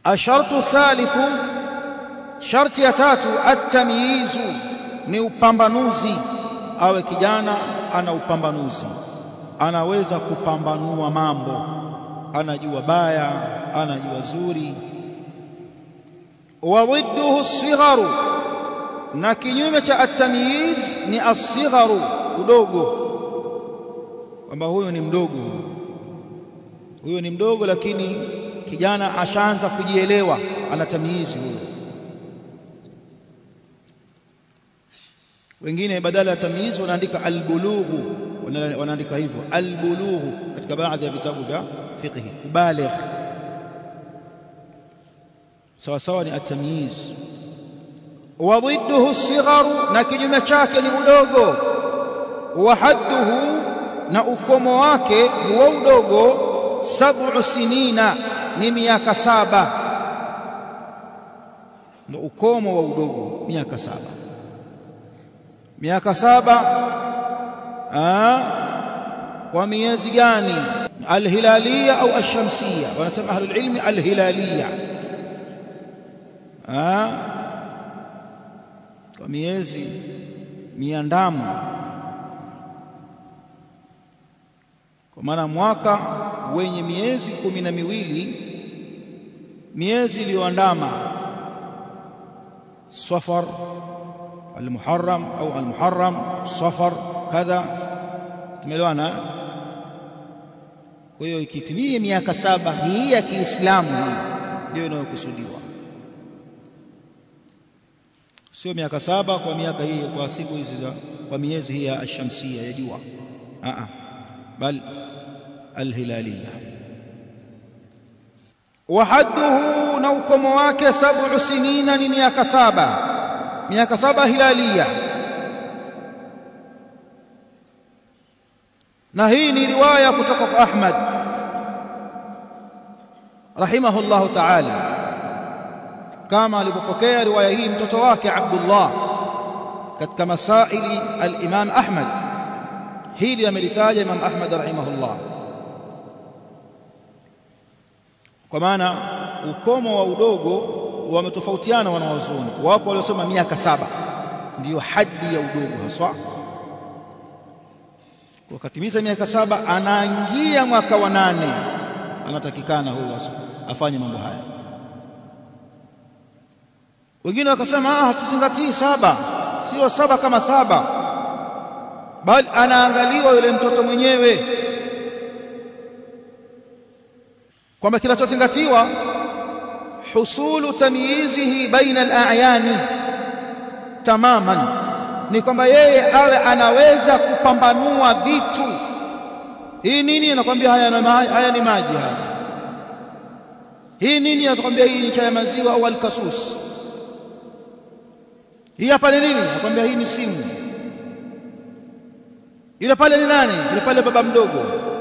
ashartu thalithu sharti ya tatu at-tamyizu ni upambanuzi awe kijana ana upambanuzi anaweza kupambanua mambo anajua baya anajua zuri wa ضده الصغر na kinyume cha at-tamyiz ni as-sigharu udogo kwamba huyo ni mdogo huyo ni mdogo lakini kijana ashaanza kujielewa ana tamyizi huyo wengine badala ya tamyiz wanaandika albulughu wanaandika hivyo albulughu katika baadhi ya vitabu vya fiqh kubaligh sawa sawa ni at-tamyiz wa ضده الصغر na kinyume chake ni udogo wa hadduhu na ukomo wake huwa udogo sab'u sinina ni miaka saba ndio ukomo wa udogo miaka saba miaka saba aa, kwa miezi gani alhilalia au ashamsia wanasema ahlul ilmi alhilalia kwa miezi miandamo kwa maana mwaka wenye miezi kumi na miwili miezi iliyoandama safar almuharram au almuharram safar kadha tumeelewana kwa hiyo ikitimia miaka saba hii ya Kiislamu hii ndio inayokusudiwa sio miaka saba kwa miaka hii kwa siku hizi za kwa miezi hii ya shamsia ya jua a a bal alhilalia wa hadduhu na ukomo wake sab'u sinina ni miaka saba miaka saba hilalia na hii ni riwaya kutoka kwa Ahmad rahimahullahu ta'ala kama alipopokea riwaya hii mtoto wake Abdullah katika masaili al-Imam Ahmad hili amelitaja Imam Ahmad rahimahullah kwa maana ukomo wa udogo wametofautiana wanawazuoni wapo waliosema miaka saba ndiyo haddi ya udogo haswa kwa katimiza miaka saba anaingia mwaka wa nane anatakikana huyo afanye mambo haya wengine wakasema ah hatuzingatii saba sio saba kama saba bali anaangaliwa yule mtoto mwenyewe kwamba kinachozingatiwa husulu tamyizihi baina al-a'yani tamaman ni kwamba yeye awe anaweza kupambanua vitu hii nini anakuambia haya, haya ni maji haya hii nini anakuambia hii ni chai ya maziwa au alkasus hii hapa ni nini anakuambia hii ni simu yule pale ni nani yule pale baba mdogo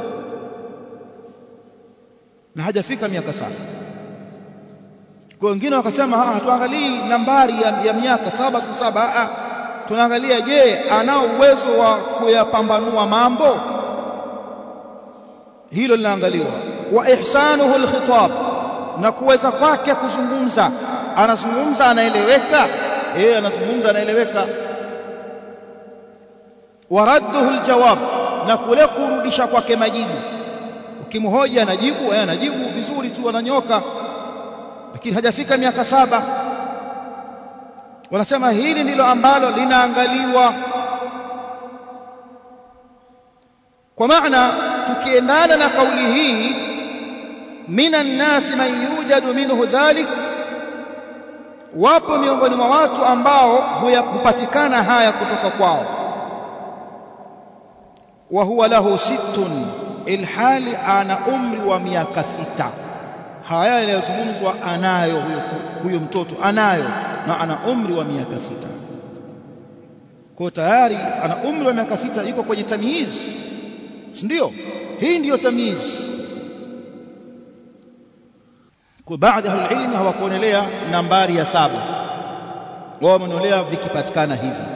na hajafika miaka saba kwa wengine wakasema hatuangalii nambari ya, ya miaka saba kwa saba a tunaangalia je anao uwezo wa kuyapambanua mambo hilo linaangaliwa wa ihsanuhu alkhitab na kuweza kwake kuzungumza anazungumza anaeleweka yeye anazungumza anaeleweka wa radduhu aljawab na kule kurudisha kwake majibu ukimhoja anajibu yeye anajibu vizuri tu ananyoka lakini hajafika miaka saba wanasema hili ndilo ambalo linaangaliwa kwa maana tukiendana na kauli hii minan nasi man yujadu minhu dhalik wapo miongoni mwa watu ambao hupatikana haya kutoka kwao wa huwa lahu sittun ilhali ana umri wa miaka sita haya yanayozungumzwa anayo huyo, huyo mtoto anayo na ana umri wa miaka sita kwa tayari ana umri wa miaka sita yuko kwenye tamyiz ndio hii ndiyo tamyiz kwa baadhi ya ilmu hawakuonelea nambari ya saba wao wameonelea vikipatikana hivi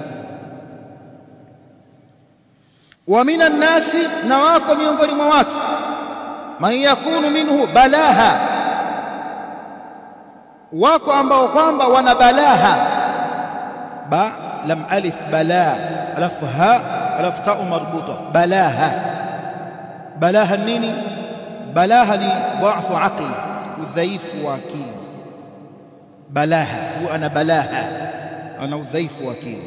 wa minan nasi na wako miongoni mwa watu man yakunu minhu balaha wako ambao kwamba wana balaha ba lam alif bala alafu ha alafu ta marbuta balaha balaha nini balaha ni dhaifu aqli udhaifu wa akili balaha huwa ana balaha ana udhaifu wa akili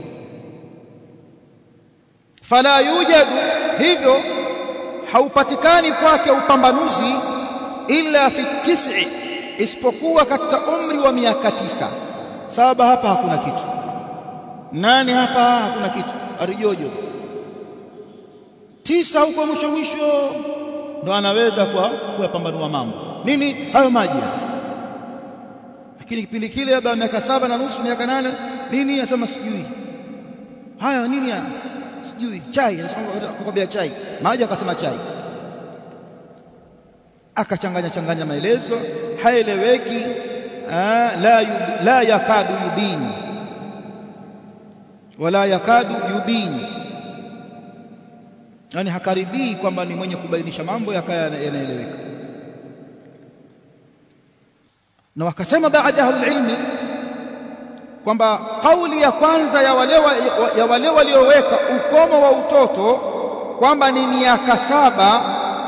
fala yujadu hivyo haupatikani kwake upambanuzi illa fi tis'i isipokuwa katika umri wa miaka tisa saba hapa hakuna kitu nane hapa hakuna kitu arijojo tisa huko mwisho mwisho ndo anaweza kwa kuyapambanua mambo nini hayo maji lakini kipindi kile labda miaka saba na nusu miaka nane nini anasema sijui haya nini yani sijui chai akakwambia chai maji akasema chai akachanganya changanya maelezo haeleweki la yub, la yakadu yubin wala yakadu yubin yani hakaribii kwamba ni mwenye kubainisha mambo yakaya yanaeleweka na wakasema baadhi ya ilmi kwamba kauli ya kwanza ya wale ya wale walioweka ukomo wa utoto kwamba ni miaka saba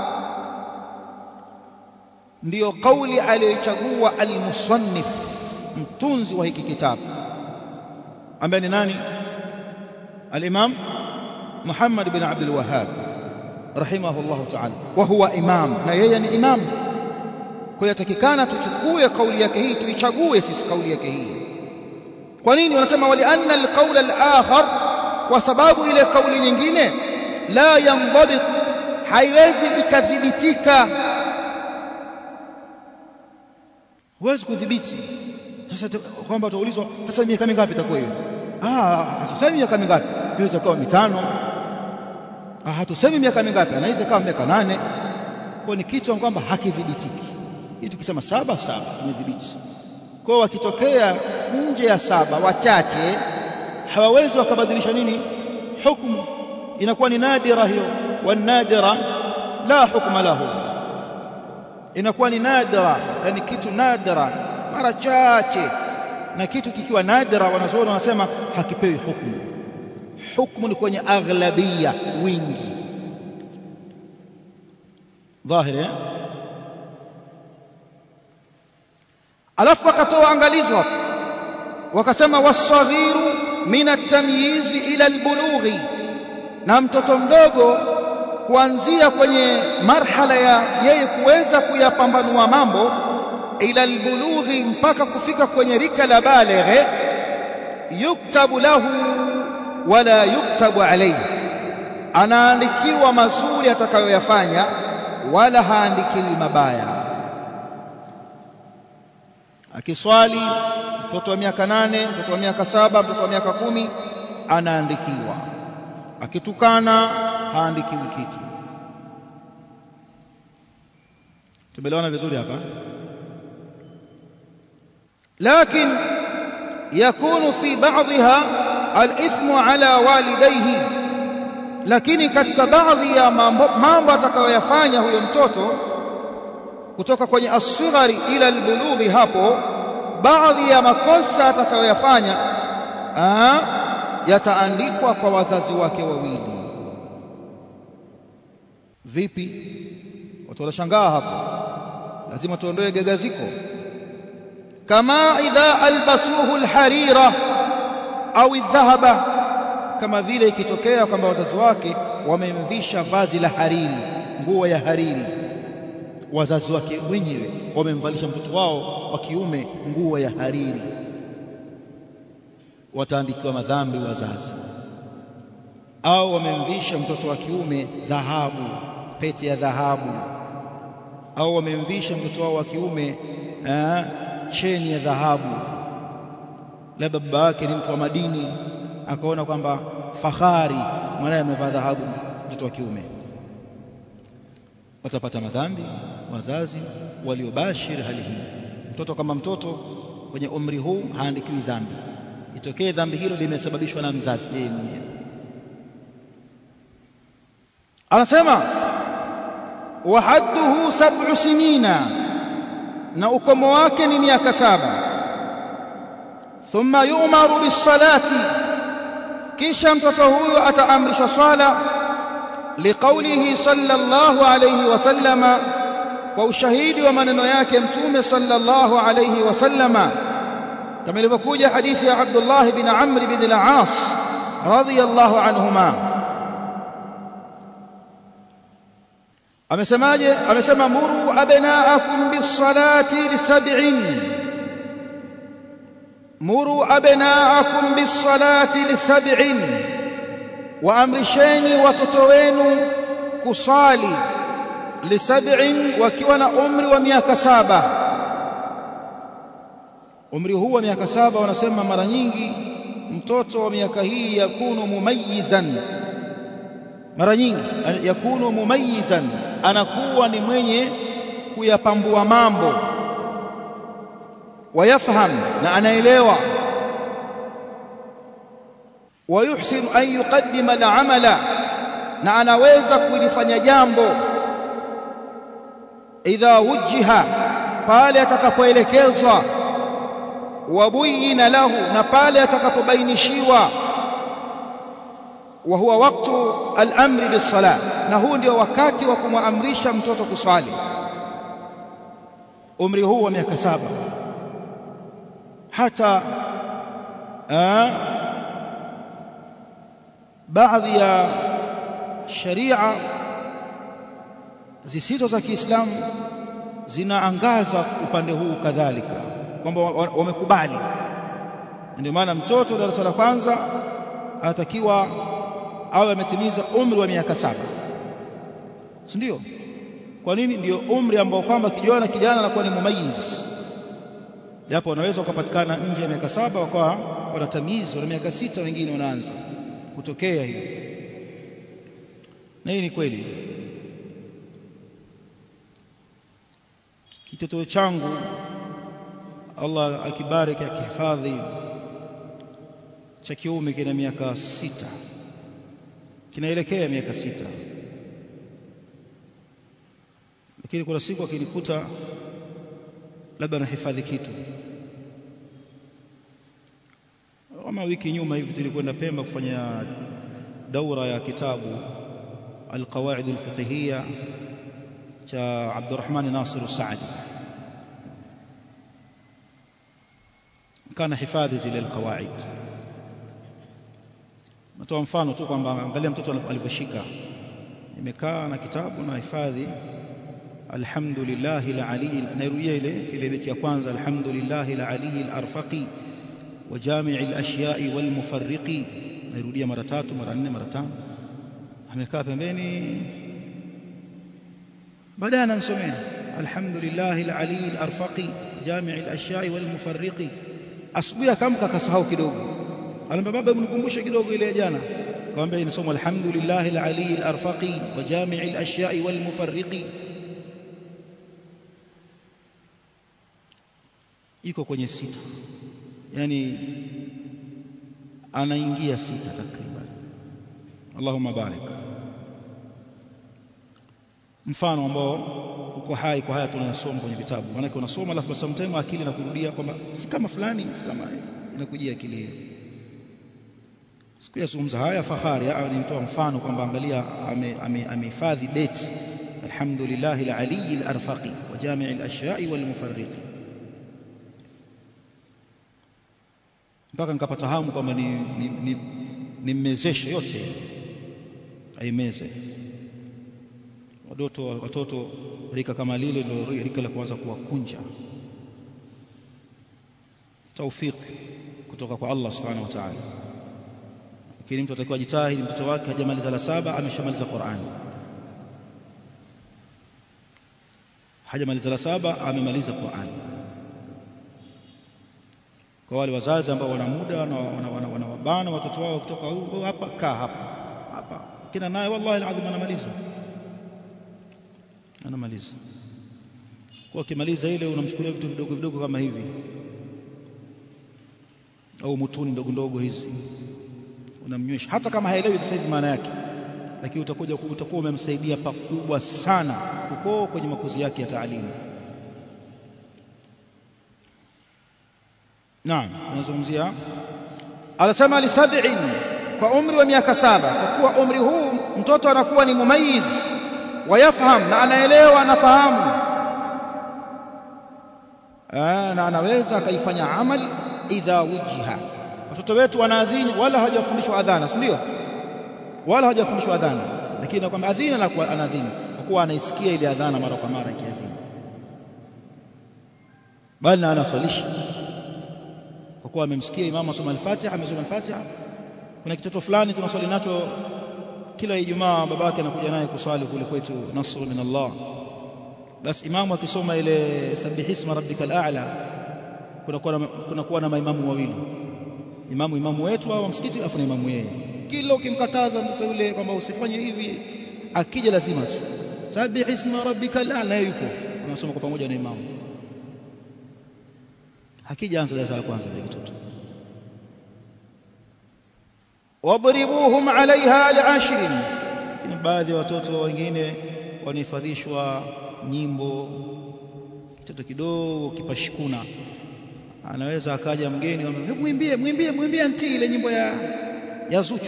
ndiyo kauli aliyochagua al-musannif mtunzi wa hiki kitabu ambaye ni nani al-imam Muhammad bin Abdul Wahhab rahimahullah ta'ala wa huwa imam na yeye ni imam kwa hiyo takikana tuchukue kauli yake hii tuichague sisi kauli yake hii kwa nini wanasema wali anna al-qawl al-akhar kwa sababu ile kauli nyingine la yanḍabit haiwezi ikadhibitika huwezi kudhibiti sasa kwamba utaulizwa sasa miaka mingapi itakuwa hiyo ah hatusemi miaka mingapi inaweza kuwa mitano ah hatusemi miaka mingapi anaweza kuwa miaka nane kwa ni kitu kwamba hakidhibitiki hii tukisema saba saba tumedhibiti kwa wakitokea nje ya saba wachache hawawezi wakabadilisha nini hukumu inakuwa ni nadira hiyo wanadira la hukma lahu inakuwa ni nadira yani kitu nadira mara chache na kitu kikiwa nadira wanazuoni wanasema hakipewi hukumu hukumu ni kwenye aghlabia wingi dhahiri alafu wakatoa angalizo hapo wakasema wasaghiru min at-tamyiz ila al-bulughi na mtoto mdogo kuanzia kwenye marhala ya yeye kuweza kuyapambanua mambo ila albulughi mpaka kufika kwenye rika la balighe yuktabu lahu wala yuktabu alayhi anaandikiwa mazuri atakayoyafanya wala haandikiwi mabaya akiswali mtoto wa miaka nane mtoto wa miaka saba mtoto wa miaka kumi anaandikiwa akitukana haandikiwi kitu tumeelewana vizuri hapa لكن يكون في بعضها الإثم على والديه lakini katika baadhi ya mambo, mambo atakayoyafanya huyo mtoto kutoka kwenye asghari ila albulughi hapo baadhi ya makosa atakayoyafanya yataandikwa kwa wazazi wake wawili vipi watu wanashangaa hapo lazima tuondoe gagaziko kama idha albasuhu alharira au aldhahaba kama vile ikitokea kwamba wazazi wake wamemvisha vazi la hariri nguo ya hariri wazazi wake wenyewe wamemvalisha mtoto wao wa kiume nguo ya hariri wataandikiwa madhambi wazazi au wamemvisha mtoto wa kiume dhahabu pete ya dhahabu au wamemvisha mtoto wao wa kiume eh, cheni ya dhahabu labda baba yake ni mtu wa madini akaona kwamba fahari mwanae amevaa dhahabu mtoto wa kiume watapata madhambi wazazi waliobashiri hali hii mtoto kama mtoto kwenye umri huu haandikiwi dhambi itokee dhambi hilo limesababishwa na mzazi yeye mwenyewe anasema wa hadduhu sab'u sinina na ukomo wake ni miaka saba thumma yu'maru bis-salati kisha mtoto huyo ataamrishwa swala liqaulihi sallallahu alayhi wasallama kwa ushahidi wa maneno yake mtume sallallahu alayhi wasallama kama ilivyokuja hadithi ya Abdullah bin Amr bin al-As radiyallahu anhuma amesemaje amesema muru abnaakum bis-salati lisab'in muru abnaakum bis-salati lisab'in waamrisheni watoto wenu kusali lisab'in wakiwa na umri wa miaka saba umri huu wa miaka saba wanasema mara nyingi mtoto wa miaka hii yakunu mumayizan mara nyingi yakunu mumayizan anakuwa ni mwenye kuyapambua mambo wayafham na anaelewa wayuhsinu an yuqaddima al'amala na anaweza kulifanya jambo idha wujjiha pale atakapoelekezwa wabuyina lahu na pale atakapobainishiwa wa huwa waktu al-amri bis-salah na huu ndio wakati wa kumwamrisha mtoto kuswali umri huu wa miaka saba hata baadhi ya sharia zisizo za Kiislamu zinaangaza upande huu kadhalika kwamba wamekubali ndio maana mtoto darasa la kwanza anatakiwa awe ametimiza umri wa miaka saba si ndio kwa nini ndio umri ambao kwamba kijana kijana anakuwa ni mumayiz japo wanaweza ukapatikana nje ya miaka saba wakawa wanatamizi wana miaka sita wengine wanaanza kutokea hiyo na hii ni kweli kitoto changu Allah akibariki akihifadhi cha kiume kina miaka sita kinaelekea miaka sita lakini kuna siku akinikuta labda nahifadhi kitu kama wiki nyuma hivi tulikwenda Pemba kufanya daura ya kitabu القواعد الفقهية cha Abdurrahman Nasir Saadi kana hifadhi zile alqawaid natoa mfano tu kwamba angalia mtoto alivyoshika nimekaa na kitabu na hifadhi alhamdulillah alali nairudia ile ile beti ya kwanza alhamdulillah alali alarfaqi wa jami' alashya'i walmufarriqi nairudia mara tatu mara nne mara tano amekaa pembeni baadaye ananisomea alhamdulillah alali alarfaqi jami' alashya'i walmufarriqi asubuhi akamka akasahau kidogo anambia baba mnikumbushe kidogo ile jana akamwambia inasoma alhamdulillah alali alarfaqi wa jami' alashya'i walmufarriqi iko kwenye sita yani anaingia sita takriban Allahumma barik mfano ambao uko hai kwa haya tunayosoma kwenye vitabu maana unasoma alafu sometimes akili inakurudia kwamba si kama fulani si kama inakujia akili hiyo siku yazungumza haya fahari au nimtoa mfano kwamba angalia amehifadhi ame, beti alhamdulillah alali alarfaqi wa jami' alashya'i walmufarriqi mpaka nikapata hamu kwamba ni nimmezeshe ni, ni yote aimeze watoto watoto rika kama lile ndio rika la kuanza kuwakunja taufik kutoka kwa Allah subhanahu wa ta'ala lakini mtu atakiwa jitahidi mtoto wake hajamaliza la saba ameshamaliza Qur'an hajamaliza la saba amemaliza Qur'an kwa wale wazazi ambao wana muda na wanawabana watoto wao kutoka hapa kaa hapa hapa kina naye wallahi alazim anamaliza anamaliza kwa akimaliza ile unamchukulia vitu vidogo vidogo kama hivi au mutuni ndogo ndogo hizi unamnywesha hata kama haelewi sasa hivi maana yake lakini utakuja utakuwa umemsaidia pakubwa sana uko kwenye makuzi yake ya taalimu naam tunazungumzia anasema li sab'in kwa umri wa miaka saba kwa kuwa umri huu mtoto anakuwa ni mumayiz wayafham na anaelewa anafahamu na anaweza akaifanya amali idha wujiha watoto wetu wanaadhini wala hawajafundishwa adhana si ndio wala hawajafundishwa adhana lakini kwamba adhina na kuwa anadhini kwa kuwa anaisikia ile adhana mara kwa mara ikiadhini bali na anaswalisha kwa kuwa amemsikia imamu asoma al-Fatiha amesoma al-Fatiha kuna kitoto fulani tunaswali nacho kila Ijumaa babake anakuja naye kuswali kule kwetu nasru min Allah basi imamu akisoma ile sabihisma rabbikal a'la kunakuwa na, kunakuwa na maimamu wawili imamu imamu wetu au msikiti afu na imamu yeye kila ukimkataza mtu yule kwamba usifanye hivi akija lazima tu sabihisma rabbikal a'la yuko unasoma kwa pamoja na imamu hakija anza darasa la kwanza ile kitoto wadribuhum alaiha li'ashrin lakini baadhi ya watoto wengine wanahifadhishwa nyimbo kitoto kidogo kipashikuna anaweza akaja mgeni hebu mwimbie mwimbie mwimbie anti ile nyimbo ya ya Zuchu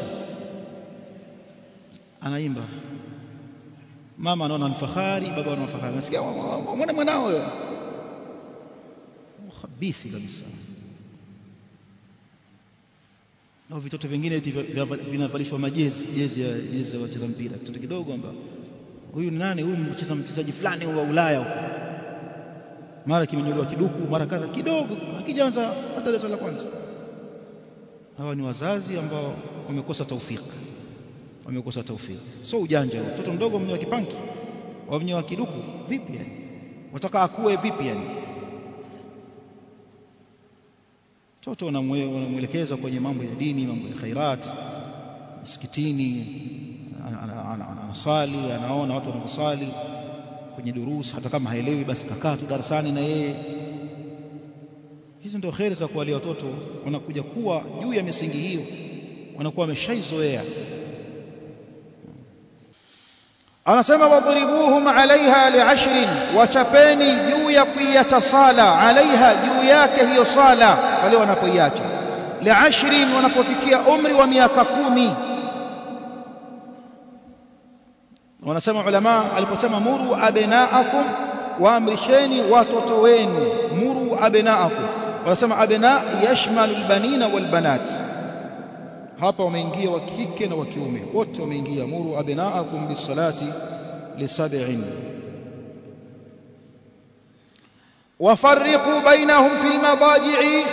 anaimba mama anaona ni fahari baba anaona fahari anasikia mwana mwanao huyo khabithi kabisa na vitoto vingine vinavalishwa majezi jezi ya jezi ya wacheza mpira kitoto kidogo amba huyu ni nani huyu mcheza mchezaji fulani wa Ulaya huko mara kimenyoliwa kiduku mara kadha kidogo hakijaanza hata darasa la kwanza hawa ni wazazi ambao wamekosa taufiki wamekosa taufiki so ujanja mtoto mdogo mwenye kipanki wa kiduku vipi yani wataka akue vipi yani mtoto unamwelekeza kwenye mambo ya dini mambo ya khairat msikitini anasali anaona watu wanavyosali kwenye durusi hata kama haelewi basi kakaa tu darasani na yeye hizi ndio kheri za kuwalia watoto wanakuja kuwa juu ya misingi hiyo wanakuwa wameshaizoea anasema wadhribuhum alaiha li'ashrin wachapeni juu ya kuiacha sala alaiha juu yake hiyo sala wale wanapoiacha li'ashrin wanapofikia umri wa miaka kumi wanasema ulama aliposema muru abnaakum waamrisheni watoto wenu muru abnaakum wanasema abna yashmalu albanina walbanat hapa wameingia wa kike na wa kiume wote wameingia muru abnaakum bisalati lisab'in wafarriqu bainahum fil madaji'i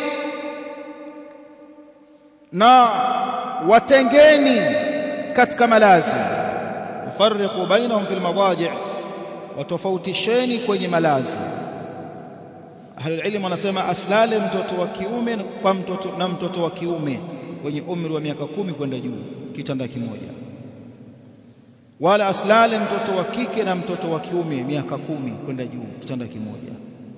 na watengeni katika malazi wafarriqu bainahum fil madaji' watofautisheni kwenye malazi ahlul ilm wanasema aslale mtoto wa kiume kwa mtoto na mtoto wa kiume wenye umri wa miaka kumi kwenda juu kitanda kimoja wala aslale mtoto wa kike na mtoto wa kiume miaka kumi kwenda juu kitanda kimoja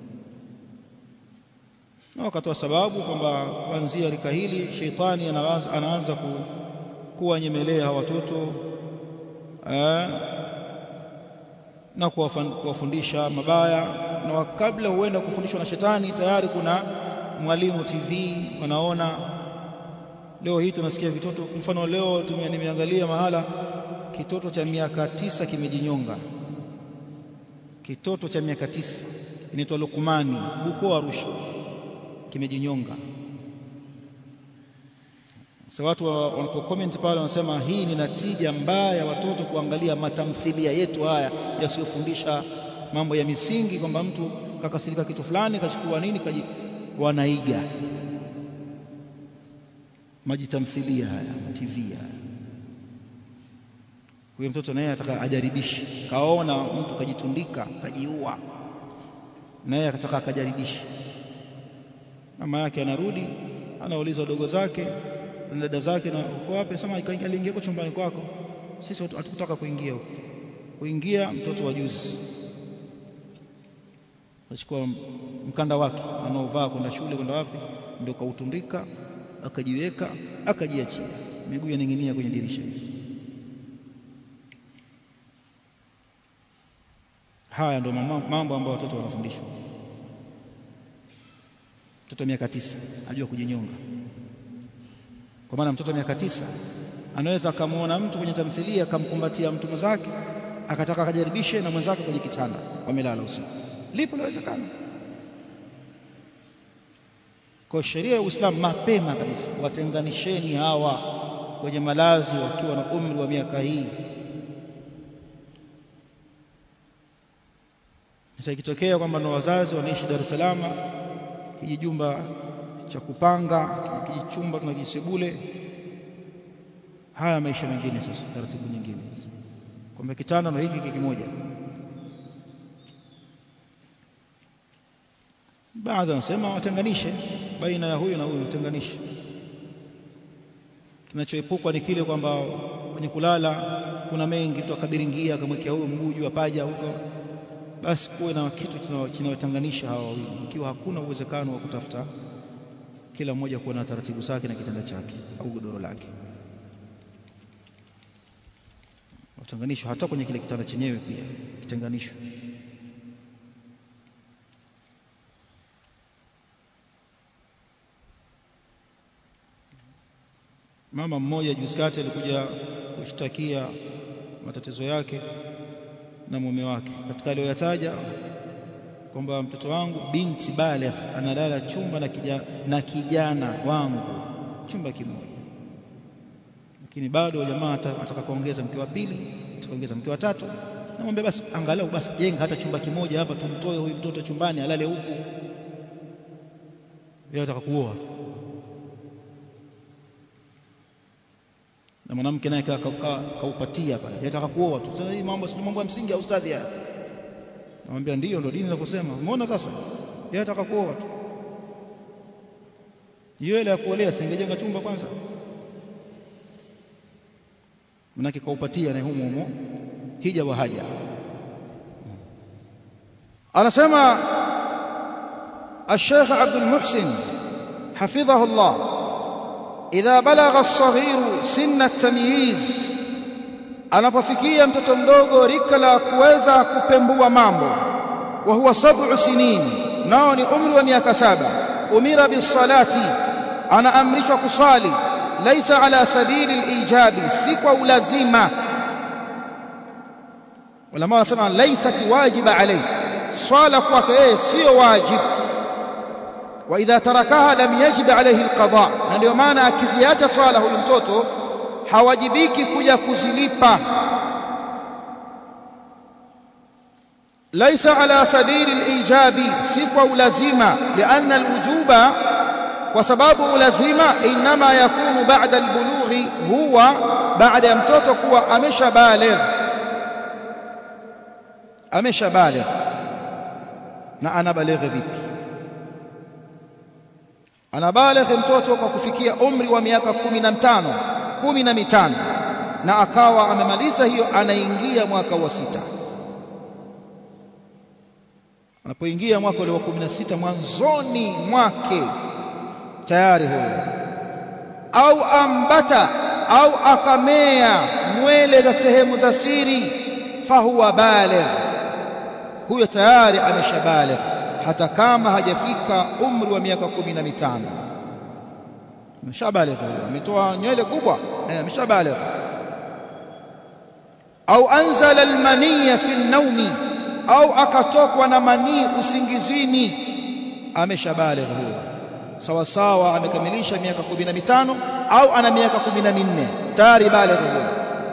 na wakatoa sababu kwamba kuanzia rika hili sheitani anaanza, anaanza ku, kuwanyemelea watoto eh, na kuwafundisha mabaya na kabla huenda kufundishwa na shetani tayari kuna mwalimu TV wanaona leo hii tunasikia vitoto mfano leo nimeangalia mahala kitoto cha miaka tisa kimejinyonga kitoto cha miaka tisa inaitwa Luqmani huko Arusha kimejinyonga sasa so, watu wanapo comment pale wanasema hii ni natija mbaya ya watoto kuangalia matamthilia yetu haya yasiyofundisha mambo ya misingi kwamba mtu kakasirika kitu fulani kachukua nini kaji wanaiga majitamthilia haya TV haya huyo mtoto naye ataka ajaribishe kaona mtu kajitundika kajiua naye akataka akajaribishe mama yake anarudi anauliza wadogo zake na dada zake na uko wapi sema aliingia kwa chumbani kwako sisi hatukutaka kuingia huko kuingia mtoto wa juzi achukua mkanda wake anaovaa kwenda shule kwenda wapi ndio kautundika akajiweka akajiachia miguu yaning'inia kwenye dirisha haya ndio mambo ambayo watoto wanafundishwa mtoto wa miaka tisa ajua kujinyonga kwa maana mtoto wa miaka tisa anaweza akamwona mtu kwenye tamthilia akamkumbatia mtu mwenzake akataka akajaribishe na mwenzake kwenye kitanda wamelala usiku lipo lawezekana kwa sheria ya Uislamu mapema kabisa watenganisheni hawa kwenye malazi wakiwa na umri wa miaka hii sasa ikitokea kwamba na wazazi wanaishi Dar es Salaam kijijumba cha kupanga kijichumba kuna kijisebule haya maisha mengine sasa taratibu nyingine kwamba kitanda na hiki kimoja baadhi wanasema watenganishe baina ya huyu na huyu watenganishe kinachoepukwa ni kile kwamba kwenye kulala kuna mengi tu akabiringia akamwekea huyo mguu juu apaja huko basi kuwe na kitu kinayotenganisha hawa wawili ikiwa hakuna uwezekano wa kutafuta kila mmoja kuwa na taratibu zake na kitanda chake au godoro lake watenganishwe hata kwenye kile kitanda chenyewe pia kitenganishwe mama mmoja juzi kati alikuja kushtakia matatizo yake na mume wake katika aliyoyataja kwamba mtoto wangu binti baligh analala chumba na kijana, na kijana wangu chumba kimoja lakini bado jamaa ataka kuongeza mke wa pili atakaongeza mke wa tatu namwambia basi angalau basi jenga hata chumba kimoja hapa tumtoe huyu mtoto chumbani alale huku yeye ataka kuoa na mwanamke naye kaupatia pale yataka kuoa tu sasa hii mambo si mambo ya msingi ya ustadhi haya namwambia ndio ndio dini inavyosema umeona sasa yeye ataka kuoa tu hiyo ile ya kuolea singejenga chumba kwanza manake kaupatia na humo humo hija wa haja anasema الشيخ عبد المحسن حفظه الله idha balagha as-saghiru sinna at-tamyiz anapofikia mtoto mdogo rika la kuweza kupembua mambo wa huwa sab'u sinin nao ni umri wa miaka saba umira bisalati anaamrishwa kusali laisa ala sabili al-ijabi si kwa ulazima ulama wanasema laisat wajiba alayhi swala kwake yeye sio wajibu واذا تركها لم يجب عليه القضاء na ndio maana akiziacha swala huyu mtoto hawajibiki kuja kuzilipa ليس على سبيل الايجاب si kwa ulazima لان الوجوب kwa sababu ulazima inma yakunu ba'da albulughi huwa baada ya mtoto kuwa ameshabaligh ameshabaligh na anabaligh vipi anabaligh mtoto kwa kufikia umri wa miaka kumi na mitano kumi na mitano na akawa amemaliza hiyo anaingia mwaka wa sita anapoingia mwaka ule wa kumi na sita mwanzoni mwake tayari huyo au ambata au akamea nywele za sehemu za siri fahuwa baligh huyo tayari ameshabaligh hata kama hajafika umri wa miaka kumi na mitano ameshabaligh ametoa nywele kubwa eh ameshabaligh au anzala almaniya fi an-nawmi au akatokwa na manii usingizini ameshabaligh huyo sawa sawa amekamilisha miaka kumi na mitano au ana miaka kumi na minne tayari baligh huyo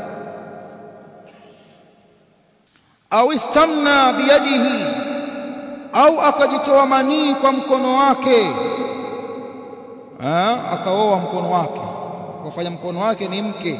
au istamna biyadihi au akajitoa manii kwa mkono wake ha? akaoa mkono wake akafanya mkono wake ni mke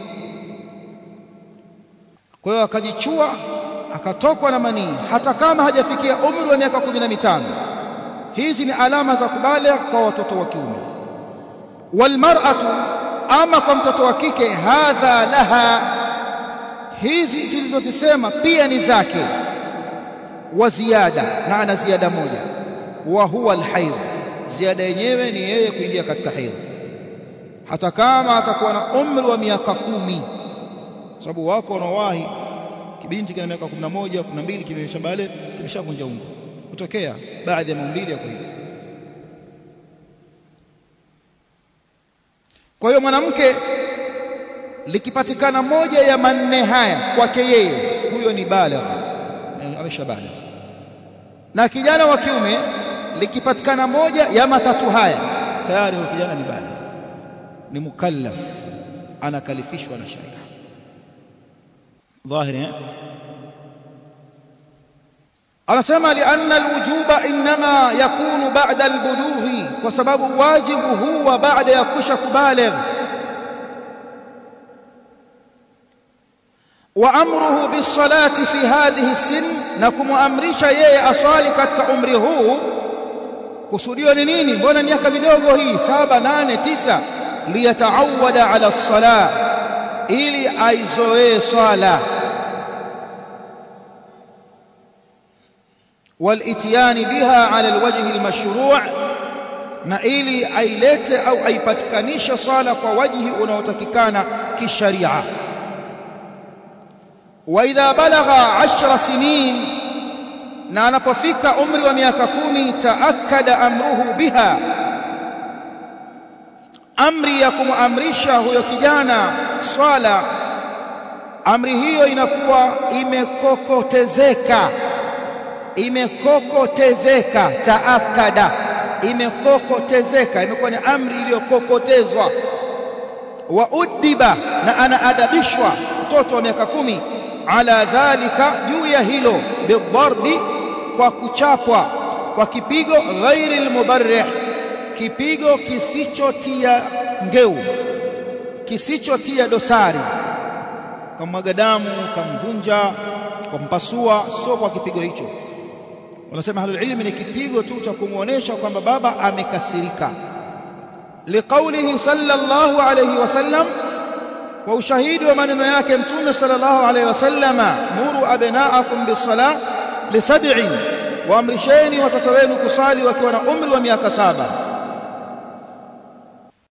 kwa hiyo akajichua akatokwa na manii hata kama hajafikia umri wa miaka kumi na mitano hizi ni alama za kubaligh kwa watoto wa kiume walmar'atu ama kwa mtoto wa kike hadha laha hizi tulizozisema pia ni zake wa ziada na ana ziada moja wa huwa alhaidh ziada yenyewe ni yeye kuingia katika haidh hata kama atakuwa na umri wa miaka kumi sababu wako wanaowahi kibinti kina miaka 11 12 kimeshabale kimeshavunja ungo kutokea baadhi ya maumbili yako hivyo kwa hiyo mwanamke likipatikana moja ya manne haya kwake yeye huyo ni baligh amesha baligh na kijana wa kiume likipatikana moja ya matatu haya tayari huyo kijana ni baligh ni mukallaf anakalifishwa na sharia dhahiri anasema lianna alwujuba inma yakunu ba'da albulughi kwa sababu wajibu huwa baada ya kusha kubaligh wa amruhu bisalati fi hadhihi sin na kumwamrisha yeye aswali katika umri huu kusudio ni nini mbona miaka midogo hii saba nane tisa liyataawada ala salah ili aizoee swala والاتيان بها على الوجه المشروع na ili ailete au aipatikanishe swala kwa wajhi unaotakikana kisharia wa idha balagha 10 sinin na anapofika umri wa miaka kumi taakada amruhu biha amri ya kumamrisha huyo kijana swala amri hiyo inakuwa imekokotezeka imekokotezeka taakada imekokotezeka imekuwa ni amri iliyokokotezwa wa udiba na anaadabishwa mtoto wa miaka kumi ala dhalika juu ya hilo bidharbi kwa kuchapwa kwa kipigo ghairi almubarrih kipigo kisichotia ngeu kisichotia dosari kamwaga damu kamvunja kumpasua sio kwa kipigo hicho wanasema ahlul ilmi ni kipigo tu cha kumuonesha kwamba baba amekasirika liqaulihi sallallahu alayhi wasallam kwa ushahidi wa maneno yake mtume sallallahu alayhi wasallama muru abnaakum bisalah lisab'in waamrisheni watoto wenu kusali wakiwa na umri wa miaka saba